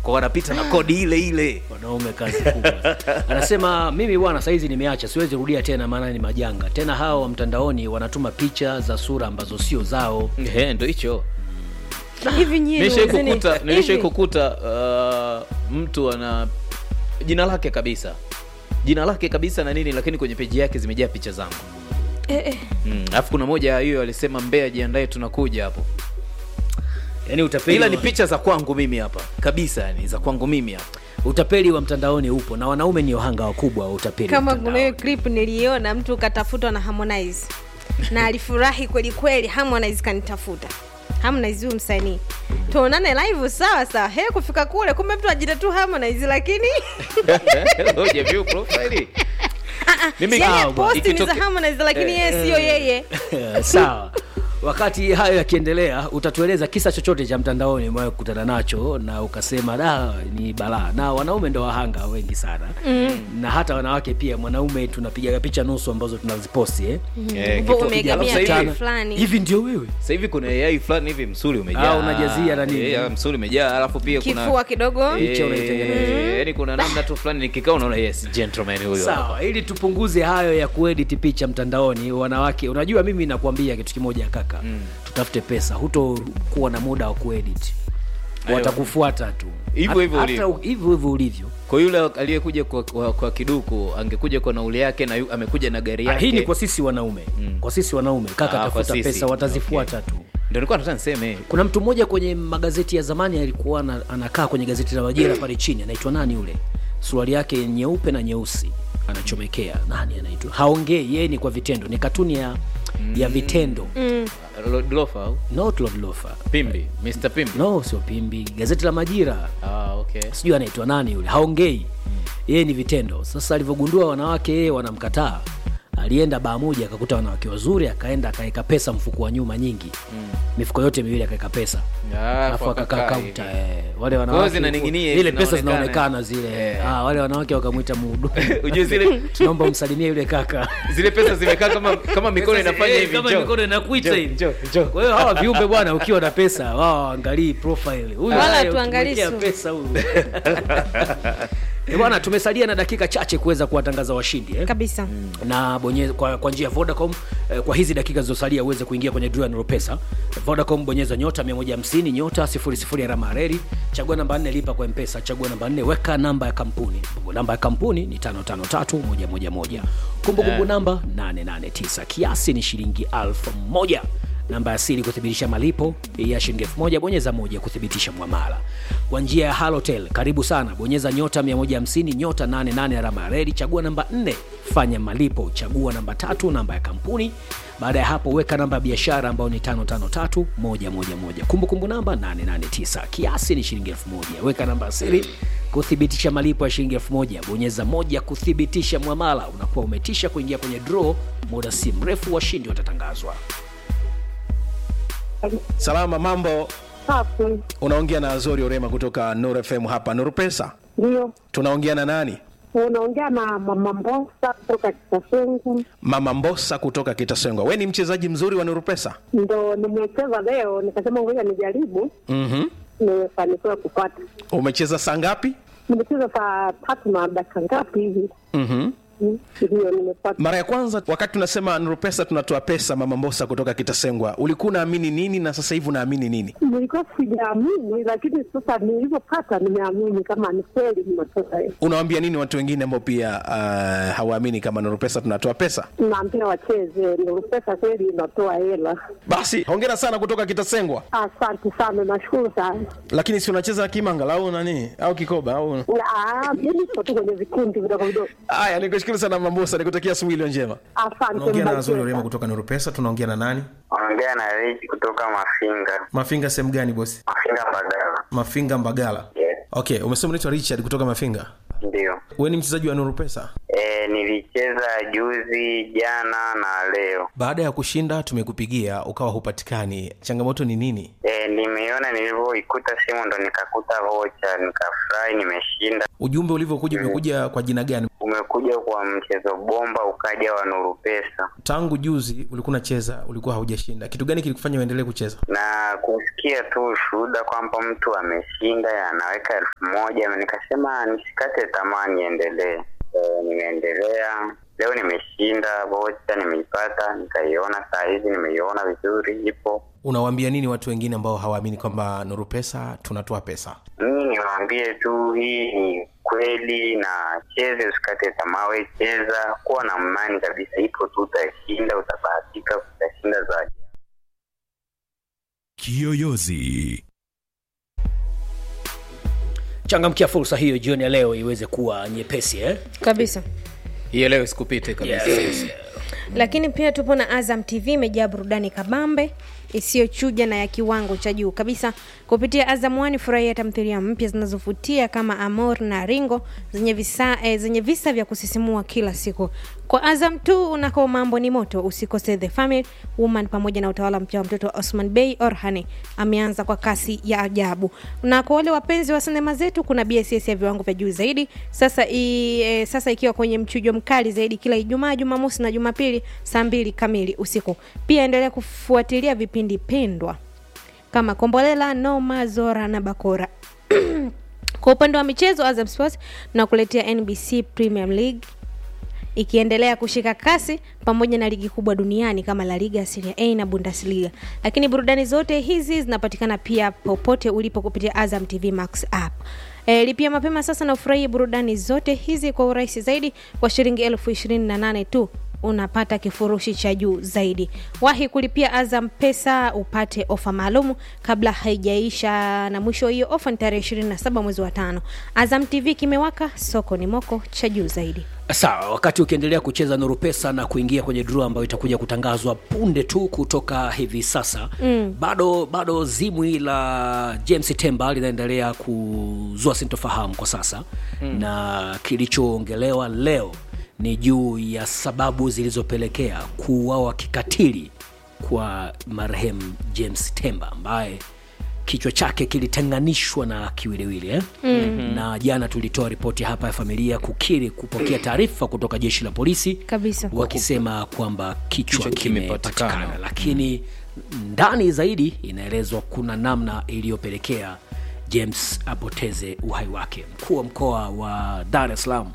kwa wanapita na kodi ile ile wanaume kazi kubwa anasema mimi bwana saizi nimeacha siwezi rudia tena maana ni majanga tena hao wa mtandaoni wanatuma picha za sura ambazo sio zao Ehe, ndo hicho hivi nyie nilishai niulizeni- kukuta nilishai hivi, kukuta uh, mtu ana jina lake kabisa jina lake kabisa na nini lakini kwenye peji yake zimejaa picha zangu eh, eh, Mm, alafu kuna moja hiyo alisema mbea jiandae tunakuja hapo yani utapeli ila ni wa- picha za kwangu mimi hapa kabisa yani za kwangu mimi hapa utapeli wa mtandaoni upo na wanaume ni wahanga wakubwa wa utapeli wa kama kuna hiyo mtandaoni. clip niliona mtu katafutwa na harmonize na alifurahi kweli kweli harmonize kanitafuta harmonize huyu msanii tuonane live sawa sawa he kufika kule kumbe mtu ajita tu harmonize lakini Ngoja view profile. Mimi yeye ah, posti ni za ikitoke- harmonize lakini yeye siyo yeye sawa wakati hayo yakiendelea utatueleza kisa chochote cha mtandaoni umewahi kukutana nacho na ukasema da ni balaa na wanaume ndo wahanga wengi sana mm. na hata wanawake pia mwanaume tunapigaga picha nusu ambazo tunaziposti eh? Eh, Upo kitu- umeegamia alafu sasa kitu hivi- fulani hivi ndio wewe sasa hivi kuna ai fulani hivi msuli umejaa Ah, unajazia na nini? Eh, msuli umejaa alafu pia kuna kifua kidogo Picha unaitengeneza. Eh, yaani kuna namna tu fulani nikikaa unaona yes gentleman huyo sawa ili tupunguze hayo ya kuedit picha mtandaoni wanawake unajua mimi nakwambia kitu kimoja kaka mm. tutafute pesa hutokuwa na muda wa kuedit Ayo. watakufuata tu Hivyo Hata- hivyo hata ulivyo. hivyo hivyo ulivyo kwa yule aliyekuja kwa, kwa, kwa kiduku angekuja kwa nauli yake na yu, amekuja na gari Ah, yake hii ni kwa sisi wanaume mm. kwa sisi wanaume kaka Ah, kwa tafuta sisi. pesa watazifuata tu ndio nilikuwa nataka niseme kuna mtu mmoja kwenye magazeti ya zamani alikuwa ana- anakaa kwenye gazeti la majira pale chini anaitwa nani yule suruali yake nyeupe na nyeusi anachomekea nani anaitwa haongei yeye ni kwa vitendo ni katuni ya, ya vitendo Lord Lofa au not Lord Lofa. Pimbi Mr Pimbi no sio pimbi gazeti la majira ah okay sijui anaitwa nani yule haongei yeye ni vitendo sasa alivyogundua wanawake yeye wanamkataa alienda baa moja akakuta wanawake wazuri akaenda akaweka pesa mfuko wa nyuma nyingi mm. mifuko yote miwili akaweka pesa Ah, alafu kwa akakaa kakaa kaunta hivi. eh, wale Kwa wanawake hiyo zinaning'inia ile hivi, pesa zinaonekana. zinaonekana zile Eh. ah, wale wanawake wakamwita muhudumu ujue zile tunaomba umsalimie yule kaka zile pesa zimekaa kama kama mikono inafanya Eh, hivi kama njoo. mikono inakuita Njoo, hivi. njoo, njoo. kwa hiyo hawa viumbe bwana ukiwa na pesa wao angalii profile huyu Wala naye tuangalii ukimwekea sura. pesa huyu Eh, bwana tumesalia na dakika chache kuweza kuwatangaza washindi eh? kabisa na bonyeza kwa, kwa njia ya vodacom eh, kwa hizi dakika zilizosalia uweze kuingia kwenye draw ya Nurupesa vodacom bonyeza nyota 150 nyota 00 alama ya reli chagua namba 4 lipa kwa mpesa chagua namba 4 weka namba ya kampuni namba ya kampuni ni 553111 kumbukumbu namba 889 kiasi ni shilingi 1000 namba ya siri kuthibitisha malipo ya shilingi 1000 bonyeza moja kuthibitisha mwamala kwa njia ya halotel karibu sana bonyeza nyota 150 nyota 88 alama ya reli chagua namba 4 fanya malipo chagua namba tatu namba ya kampuni baada ya hapo weka namba ya biashara ambayo ni 553111 kumbukumbu namba 889 kiasi ni shilingi 1000 weka namba ya siri kuthibitisha malipo ya shilingi 1000 bonyeza moja kuthibitisha mwamala unakuwa umetisha kuingia kwenye draw muda si mrefu washindi watatangazwa Salama, mambo. Safi, Unaongea na Azori Orema kutoka Nuru FM hapa Nuru Pesa. ndio Tunaongea na nani? unaongea na mama Mbosa kutoka Kitasengu. Mama Mbosa kutoka Kitasengwa. We ni mchezaji mzuri wa Nuru Pesa. Ndo nimecheza leo, nikasema ngoja nijaribu, Mhm. nimefanikiwa kupata. Umecheza saa ngapi? Nimecheza saa tatu na dakika ngapi hivi, Mhm. Mm, ndio nimepata. Mara ya kwanza wakati tunasema Nuru Pesa tunatoa pesa, Mama Mbosa kutoka Kitasengwa, ulikuwa unaamini nini na sasa hivi unaamini nini? Nilikuwa sijaamini, lakini sasa nilivyopata nimeamini kama ni kweli nimetoka. Unawaambia nini watu wengine ambao pia uh, hawaamini kama Nuru Pesa tunatoa pesa? Naambia wacheze, Nuru Pesa kweli inatoa hela. Basi hongera sana kutoka Kitasengwa. Asante sana, nashukuru sana. Lakini si unacheza kimanga au nani au kikoba au? Ah, Mimi niko tu kwenye vikundi vidogo vidogo. Haya, nikushukuru sana Mama Mbosa, nikutakia asubuhi iliyo njema. Asante, Tunaongea na Azori mbarikiwe Orema sana. kutoka Nuru Pesa. Tunaongea na nani? Ongea na Rich kutoka Mafinga. Mafinga sehemu gani bosi? Mafinga Mbagala. Mafinga Mbagala. Yes. Okay, umesema unaitwa Richard kutoka Mafinga. Ndio. Wewe ni mchezaji wa Nuru Pesa? E, nilicheza juzi, jana na leo. baada ya kushinda tumekupigia ukawa hupatikani changamoto ni nini E, nimeiona nilivyoikuta simu ndo nikakuta vocha, nikafurahi, nimeshinda. ujumbe ulivyokuja umekuja kwa jina gani Umekuja kwa mchezo bomba, ukaja wa Nuru Pesa tangu juzi ulikuwa unacheza ulikuwa haujashinda kitu gani kilikufanya uendelee kucheza na kusikia tu ushuhuda kwamba mtu ameshinda anaweka elfu moja nikasema nisikate tamaa, niendelee. E, nimeendelea leo, nimeshinda vocha, nimeipata, nikaiona saa hizi, nimeiona vizuri, ipo unawaambia nini watu wengine ambao hawaamini kwamba nuru pesa tunatoa pesa mimi niwaambie tu hii ni kweli na cheze usikate tamaa we cheza kuwa na imani kabisa ipo tu utashinda utabahatika utashinda zaidi Kiyoyozi. changamkia fursa hiyo jioni ya leo iweze kuwa nyepesi eh? kabisa hiyo leo isikupite kabisa yes. lakini pia tupo na azam tv imejaa burudani kabambe isiyochuja na ya kiwango cha juu kabisa kupitia azam one furahia tamthilia mpya zinazovutia kama amor na ringo zenye visa, eh, zenye visa vya kusisimua kila siku kwa azam t unako mambo ni moto usikose the family woman pamoja na utawala mpya wa mtoto osman bey orhane ameanza kwa kasi ya ajabu na kwa wale wapenzi wa sinema zetu kuna bss ya viwango vya juu zaidi sasa i, e, sasa ikiwa kwenye mchujo mkali zaidi kila ijumaa jumamosi na jumapili saa mbili kamili usiku pia endelea kufuatilia vipindi pendwa kama kombolela noma zora na bakora kwa upande wa michezo azam sports tunakuletea nbc premium league ikiendelea kushika kasi pamoja na ligi kubwa duniani kama la liga serie a na bundesliga lakini burudani zote hizi zinapatikana pia popote ulipo kupitia azam tv max app E, lipia mapema sasa na ufurahie burudani zote hizi kwa urahisi zaidi kwa shilingi elfu ishirini na nane tu unapata kifurushi cha juu zaidi wahi kulipia azam pesa upate ofa maalumu kabla haijaisha na mwisho hiyo ofa ni tarehe 27 mwezi wa tano azam tv kimewaka soko ni moko cha juu zaidi sawa wakati ukiendelea kucheza nuru pesa na kuingia kwenye draw ambayo itakuja kutangazwa punde tu kutoka hivi sasa mm. bado bado zimwi la james temba linaendelea kuzua sintofahamu kwa sasa mm. na kilichoongelewa leo ni juu ya sababu zilizopelekea kuuawa kikatili kwa marehemu james temba ambaye kichwa chake kilitenganishwa na kiwiliwili eh? mm-hmm. na jana tulitoa ripoti hapa ya familia kukiri kupokea taarifa kutoka jeshi la polisi kabisa wakisema kwamba kichwa Kichwa kimepatikana. kimepatikana lakini ndani zaidi inaelezwa kuna namna iliyopelekea james apoteze uhai wake mkuu wa mkoa wa dar es salaam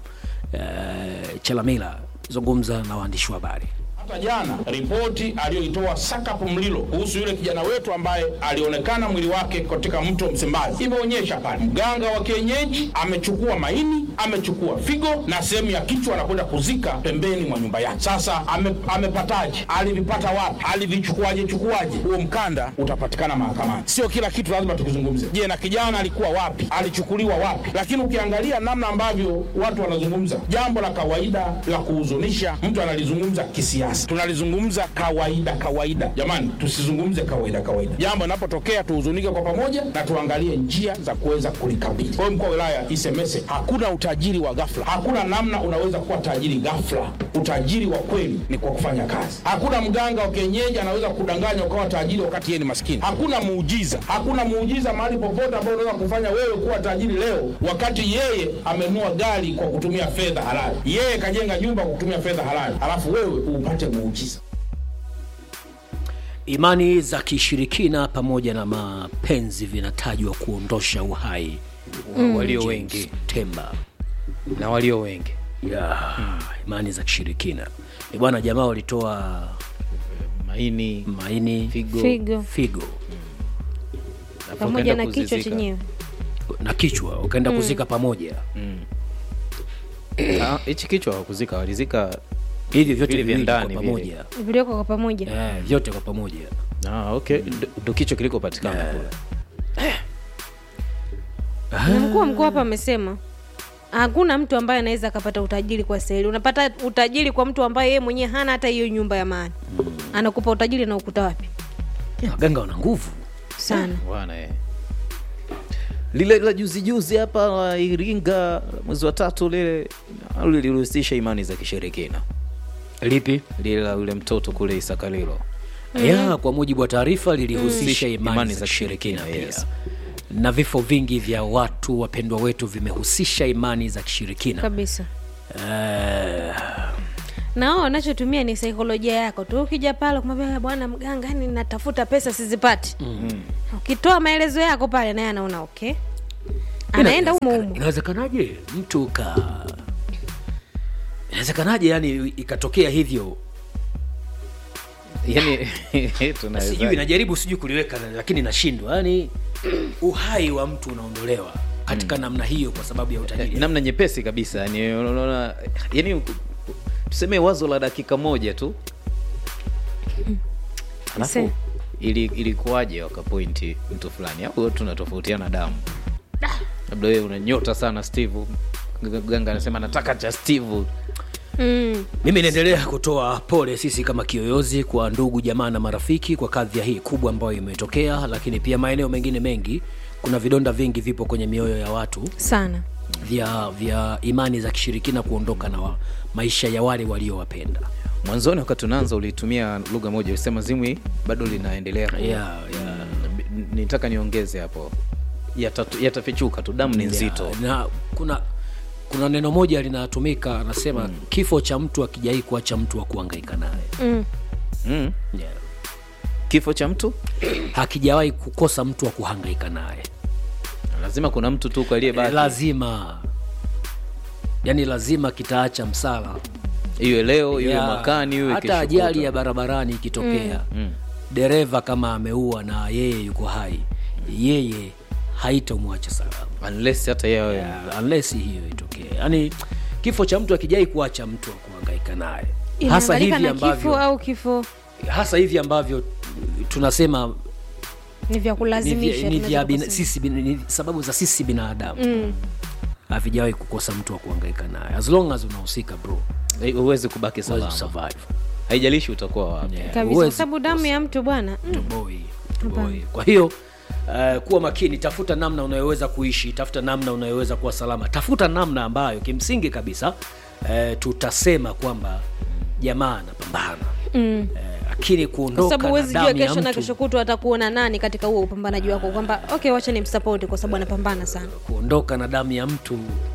uh, chalamila zungumza na waandishi wa habari Hata jana ripoti aliyoitoa Sakapu Mlilo kuhusu yule kijana wetu ambaye alionekana mwili wake katika mto Msimbazi imeonyesha pale mganga wa kienyeji amechukua maini, amechukua figo na sehemu ya kichwa anakwenda kuzika pembeni mwa nyumba yake. Sasa ame, amepataje? Alivipata wapi? Alivichukuaje chukuaje? Huo mkanda utapatikana mahakamani. Sio kila kitu lazima tukizungumze. Je, na kijana alikuwa wapi? Alichukuliwa wapi? Lakini ukiangalia namna ambavyo watu wanazungumza, jambo la kawaida la kuhuzunisha, mtu analizungumza kisiasa, tunalizungumza kawaida kawaida. Jamani, tusizungumze kawaida kawaida. Jambo linapotokea tuhuzunike kwa pamoja na tuangalie njia za kuweza kulikabili. Kwa hiyo mkuu wa wilaya isemese, hakuna utajiri wa ghafla, hakuna namna unaweza kuwa tajiri ghafla. Utajiri wa kweli ni kwa kufanya kazi. Hakuna mganga wa kienyeji anaweza kudanganya ukawa tajiri wakati yeye ni maskini. Hakuna muujiza, hakuna muujiza mahali popote ambao unaweza kufanya wewe kuwa tajiri leo wakati yeye amenunua gari kwa kutumia fedha halali, yeye kajenga nyumba kwa kutumia fedha halali, alafu wewe upate muujiza. imani za kishirikina pamoja na mapenzi vinatajwa kuondosha uhai mm. walio James wengi temba na walio wengi ya imani za kishirikina ni bwana jamaa walitoa maini maini figo, figo figo alafu pamoja wakaenda na kichwa kuzizika. na chenyewe kichwa wakaenda kuzika pamoja Ah, hichi kichwa hawakuzika walizika hivi vyote Vile vya viwili kwa ndani pamoja vilioko kwa pamoja eh, vyote kwa pamoja ah, okay Ndo- ndo kichwa kilikopatikana kule. na mkuu wa mkoa hapa amesema hakuna mtu ambaye anaweza akapata utajiri kwa seli unapata utajiri kwa mtu ambaye yeye mwenyewe hana hata hiyo nyumba ya maana anakupa utajiri na ukuta wapi Ya, waganga wana nguvu sana bwana eh. lile la juzi juzi hapa la Iringa mwezi wa tatu lile lilihusisha imani za kishirikina, lipi lile la yule mtoto kule Isakalilo. ya kwa mujibu wa taarifa lilihusisha Mm. imani, Imani za za kishirikina kishirikina, pia yes. na vifo vingi vya watu wapendwa wetu vimehusisha imani za kishirikina kabisa Eh, na wao wanachotumia ni saikolojia yako tu ukija pale kumwambia bwana mganga yani natafuta pesa sizipati ukitoa maelezo yako pale naye anaona okay anaenda humo humo inawezekanaje mtu ka inawezekanaje yani ikatokea hivyo Yani sijui tunaweza najaribu sijui kuliweka lakini nashindwa yani uhai wa mtu unaondolewa katika namna hiyo kwa sababu ya utajiri namna nyepesi kabisa yani, unaona yani tuseme wazo la dakika moja tu alafu Se. ili, ilikuwaje wakapointi mtu fulani au tunatofautiana damu labda wewe unanyota sana steve ganga anasema nataka cha steve mm. mimi naendelea kutoa pole sisi kama kiyoyozi kwa ndugu jamaa na marafiki kwa kadhia hii kubwa ambayo imetokea lakini pia maeneo mengine mengi kuna vidonda vingi vipo kwenye mioyo ya watu sana vya vya imani za kishirikina kuondoka na wa, maisha ya wale waliowapenda mwanzoni wakati tunaanza ulitumia lugha moja ulisema zimwi bado linaendelea ku- yeah, yeah. N- nitaka niongeze hapo Yatatu- yatafichuka tu damu ni nzito Yeah, na kuna kuna neno moja linatumika anasema mm. kifo cha mtu akijai kuacha mtu wa kuangaika naye mm. mm. yeah. kifo cha mtu hakijawahi kukosa mtu wa kuhangaika naye lazima kuna mtu tu kwa aliyebaki lazima yani lazima kitaacha msala iwe leo iwe Yeah, mwakani iwe hata kesho ajali kutwa. ya barabarani ikitokea Mm. dereva kama ameua na yeye yuko hai yeye haitomwacha salama unless hata yeye yeah, unless hiyo itokee yani kifo cha mtu akijai kuacha mtu wa kuhangaika naye hasa inaangalika hivi na kifo ambavyo au kifo hasa hivi ambavyo tunasema ni vya ni kulazimisha vya, ni tunaweza vya bin, kusema. sisi bin, ni sababu za sisi binadamu Mm. havijawahi kukosa mtu wa kuhangaika naye as long as unahusika bro Eh, huwezi kubaki huwezi salama survive haijalishi utakuwa wapi Yeah, kabisa kwa huwezi sababu damu ya mtu bwana mm. boy, boy. kwa hiyo uh, kuwa makini tafuta namna unayoweza kuishi tafuta namna unayoweza kuwa salama tafuta namna ambayo kimsingi kabisa uh, tutasema kwamba jamaa anapambana Mm. Eh, lakini kwa kuondoka sababu na huwezi jua damu ya kesho na mtu kesho kutwa atakuona nani katika huo upambanaji wako kwamba okay wacha ni msapoti kwa sababu anapambana sana kuondoka na damu ya mtu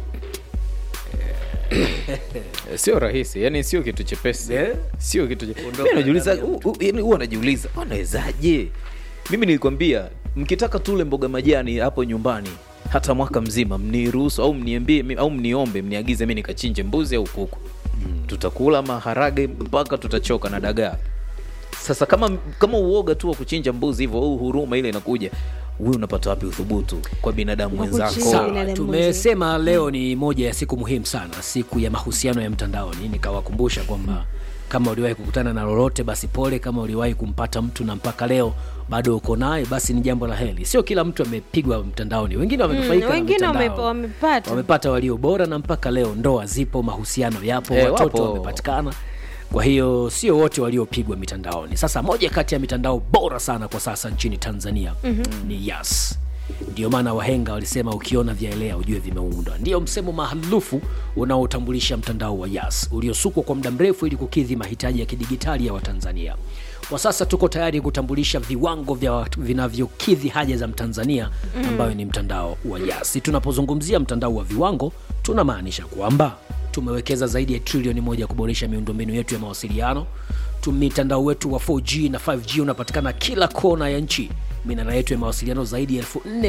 Eh, sio rahisi yani sio kitu chepesi Eh? sio kitu che- Kuondoka Mimi najiuliza na damu ya u- u- yani huwa najiuliza wanawezaje mimi nilikwambia mkitaka tule mboga majani hapo nyumbani hata mwaka mzima mniruhusu au mniambie mi- au mniombe mniagize mi nikachinje mbuzi au kuku tutakula maharage mpaka tutachoka na dagaa sasa kama kama uoga tu wa kuchinja mbuzi hivyo au huruma ile inakuja huyu unapata wapi uthubutu kwa binadamu Wa kuchinja mwenzako binadamu. Sawa, tumesema leo ni moja ya siku muhimu sana siku ya mahusiano ya mtandaoni nikawakumbusha kwamba kama uliwahi kukutana na lolote basi pole kama uliwahi kumpata mtu na mpaka leo bado uko naye basi ni jambo la heri sio kila mtu amepigwa mtandaoni wengine wamenufaika Mm, na wengine wame- mitandao. wamepata. wamepata walio bora na mpaka leo ndoa zipo mahusiano yapo Eh, watoto wapo. wamepatikana kwa hiyo sio wote waliopigwa mitandaoni sasa moja kati ya mitandao bora sana kwa sasa nchini tanzania mm-hmm. ni yas ndio maana wahenga walisema ukiona vyaelea ujue vimeundwa ndio msemo maarufu unaotambulisha mtandao wa yas uliosukwa kwa muda mrefu ili kukidhi mahitaji ya kidigitali ya watanzania kwa sasa tuko tayari kutambulisha viwango vya watu- vinavyokidhi haja za mtanzania ambayo ni mtandao wa yas tunapozungumzia mtandao wa viwango tunamaanisha kwamba tumewekeza zaidi ya trilioni moja kuboresha miundombinu yetu ya mawasiliano Tu- mitandao wetu wa 4g na 5g unapatikana kila kona ya nchi minara yetu ya mawasiliano zaidi ya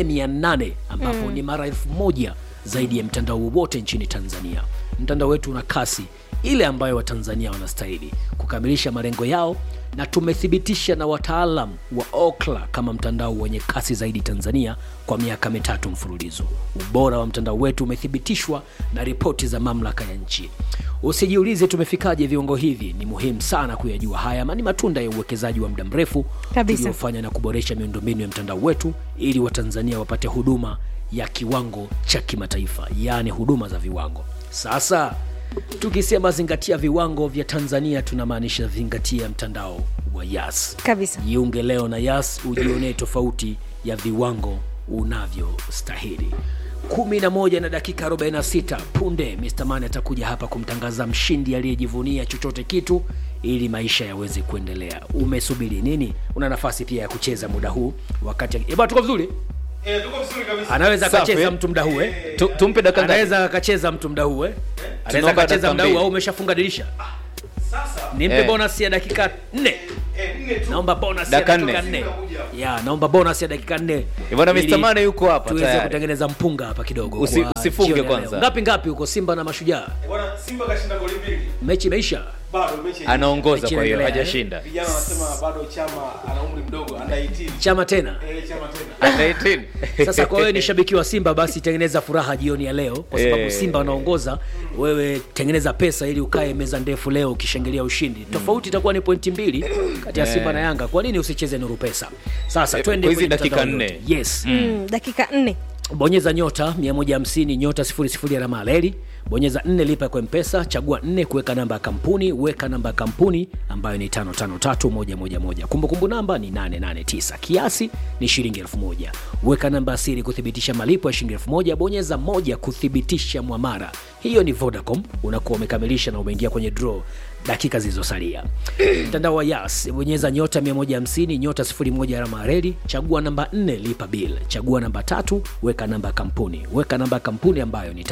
4800 ambapo mm. ni mara elfu moja zaidi ya mtandao wowote nchini tanzania mtandao wetu una kasi ile ambayo watanzania wanastahili kukamilisha malengo yao na tumethibitisha na wataalam wa okla kama mtandao wenye kasi zaidi tanzania kwa miaka mitatu mfululizo ubora wa mtandao wetu umethibitishwa na ripoti za mamlaka ya nchi usijiulize tumefikaje viungo hivi ni muhimu sana kuyajua haya ma ni matunda ya uwekezaji wa muda mrefu Kabisa. tuliofanya na kuboresha miundombinu ya mtandao wetu ili watanzania wapate huduma ya kiwango cha kimataifa yaani huduma za viwango sasa tukisema zingatia viwango vya tanzania tunamaanisha zingatia mtandao wa yas kabisa jiunge leo na yas ujionee tofauti ya viwango unavyostahili 11 na dakika 46 punde Mr. Man atakuja hapa kumtangaza mshindi aliyejivunia chochote kitu ili maisha yaweze kuendelea umesubiri nini una nafasi pia ya kucheza muda huu wakati Eba, tuko vizuri anaweza Safi, akacheza eh? mtu muda huu eh? Tu- tumpe dakika ngapi? anaweza akacheza mtu muda huu eh? anaweza Tunaomba akacheza dakika muda huu mbili. au umeshafunga dirisha nimpe Eh. bonus ya dakika nne naomba bonus ya Dakika dakika nne. nne ya naomba bonus ya dakika nne Bwana ili Mr. Mane yuko hapa tuweze tayari. kutengeneza mpunga hapa kidogo Usi- kwa usifunge jioni ya kwanza. leo. ngapi ngapi huko simba na mashujaa Bwana Simba kashinda goli mbili. mechi imeisha Bado mechi anaongoza Mechi kwa hiyo inaendelea, eh? hajashinda vijana wanasema bado chama ana umri mdogo under 18. chama tena Eh, chama tena. Under 18. sasa kwa wewe ni shabiki wa simba basi tengeneza furaha jioni ya leo kwa sababu Eh. simba wanaongoza wewe tengeneza pesa ili ukae meza ndefu leo ukishangilia ushindi tofauti itakuwa ni pointi mbili kati ya simba na yanga kwa nini usicheze nuru pesa sasa Eh, twende kwa hizi kwenye dakika mtandao nne. yote. yes mm, dakika nne bonyeza nyota 150 nyota 00 alama ya reli bonyeza 4 lipa kwa mpesa chagua 4 kuweka namba ya kampuni weka namba ya kampuni ambayo ni 553111 kumbukumbu namba ni 889 kiasi ni shilingi 1000 weka namba ya siri kuthibitisha malipo ya shilingi 1000 bonyeza moja kuthibitisha mwamara hiyo ni vodacom unakuwa umekamilisha na umeingia kwenye draw dakika zilizosalia mtandao wa yas bonyeza nyota 150 nyota 01 alama ya reli chagua namba 4 lipa bill chagua namba tatu weka namba ya kampuni weka namba ya kampuni ambayo ni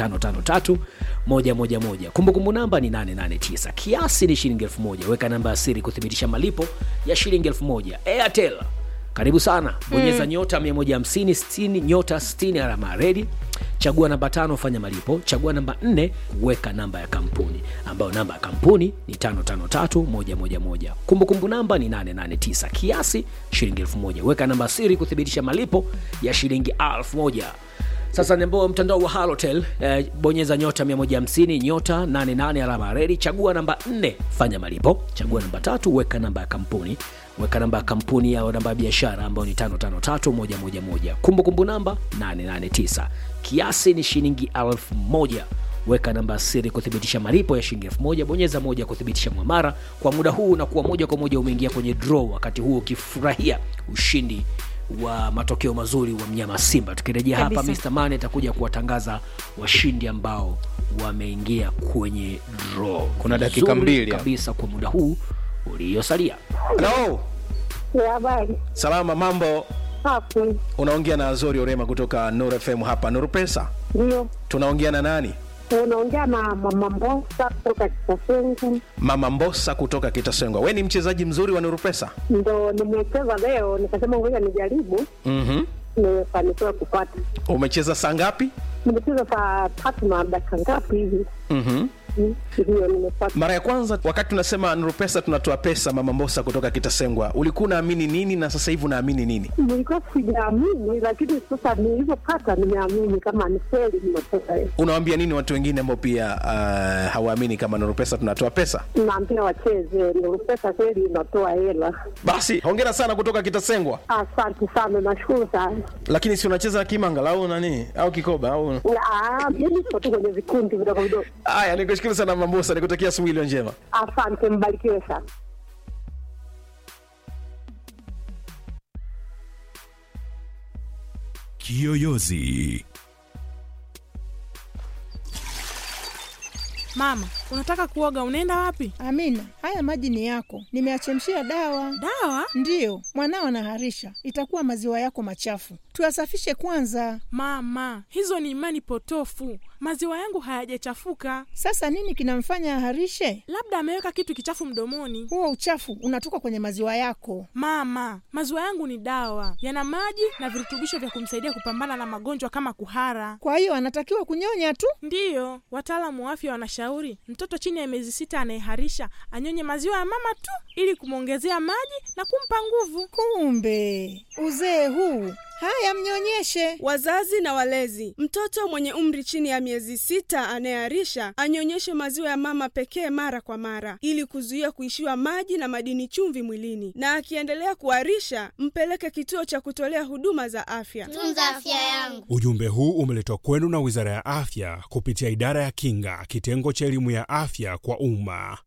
553111 kumbukumbu namba ni 889 kiasi ni shilingi 1000 weka namba ya siri kuthibitisha malipo ya shilingi 1000 airtel karibu sana bonyeza mm. nyota 150 60 nyota 60 alama ya redi chagua namba tano fanya malipo chagua namba nne weka namba ya kampuni ambayo namba ya kampuni ni 553111 kumbukumbu namba ni 889 kiasi shilingi 1000 weka namba siri kuthibitisha malipo ya shilingi 1000 sasa nembo mtandao wa halotel eh, bonyeza nyota 150 nyota 88 alama ya redi chagua namba 4 fanya malipo chagua namba tatu weka namba ya kampuni weka namba ya kampuni au namba ya biashara ambayo ni 553111 kumbukumbu namba 889 kiasi ni shilingi 1000 weka namba ya siri kuthibitisha malipo ya shilingi 1000 bonyeza moja kuthibitisha mwamara kwa muda huu unakuwa moja kwa moja umeingia kwenye draw wakati huo ukifurahia ushindi wa matokeo mazuri wa mnyama simba tukirejea hapa Kabisa. Mr. Mane atakuja kuwatangaza washindi ambao wameingia kwenye draw Kuna dakika Vizuri mbili hapa. kabisa kwa muda huu uliosalia Hello. Ya habari salama mambo safi, unaongea na azori orema kutoka nur fm hapa nur pesa ndio tunaongea na nani unaongea na mama Mbosa kutoka Kitasengu, mama mbosa kutoka kitasengwa we ni mchezaji mzuri wa nur pesa ndo nimecheza leo, nikasema ngoja nijaribu, mm-hmm. nimefanikiwa kupata. umecheza saa ngapi Nimecheza saa tatu na dakika ngapi hivi, mm-hmm. Mm, ndio nimepata. mara ya kwanza wakati tunasema nur pesa tunatoa pesa mama mbosa kutoka kitasengwa ulikuwa unaamini nini na sasa hivi unaamini nini Nilikuwa sijaamini, lakini sasa nilivyopata nimeamini kama ni kweli nimetoka. unawambia nini watu wengine ambao pia uh, hawaamini kama nur pesa tunatoa pesa Naambia wacheze, ndio pesa kweli inatoa hela. basi hongera sana kutoka kitasengwa Asante sana, nashukuru sana. lakini si unacheza kimangala au nani au kikoba au Ah, Mimi niko tu kwenye vikundi vidogo vidogo. haya nikushukuru sana mambosa nikutakia asubuhi iliyo njema Asante, mbarikiwe sana. Kiyoyozi. Mama, unataka kuoga, unaenda wapi? Amina, haya maji ni yako, nimeachemshia dawa. Dawa? Ndiyo, mwanao anaharisha, itakuwa maziwa yako machafu, tuyasafishe kwanza. Mama, hizo ni imani potofu. Maziwa yangu hayajachafuka, Sasa nini kinamfanya aharishe? labda ameweka kitu kichafu mdomoni. Huo uchafu unatoka kwenye maziwa yako. Mama, maziwa yangu ni dawa, yana maji na virutubisho vya kumsaidia kupambana na magonjwa kama kuhara. Kwa hiyo anatakiwa kunyonya tu. Ndiyo, wataalamu wa afya wanashauri mtoto chini ya miezi sita anayeharisha anyonye maziwa ya mama tu ili kumwongezea maji na kumpa nguvu. Kumbe uzee huu! Haya, mnyonyeshe. Wazazi na walezi, mtoto mwenye umri chini ya miezi sita anayeharisha anyonyeshe maziwa ya mama pekee mara kwa mara, ili kuzuia kuishiwa maji na madini chumvi mwilini, na akiendelea kuharisha mpeleke kituo cha kutolea huduma za afya. tunza afya yangu. Ujumbe huu umeletwa kwenu na Wizara ya Afya kupitia Idara ya Kinga, kitengo cha elimu ya afya kwa umma.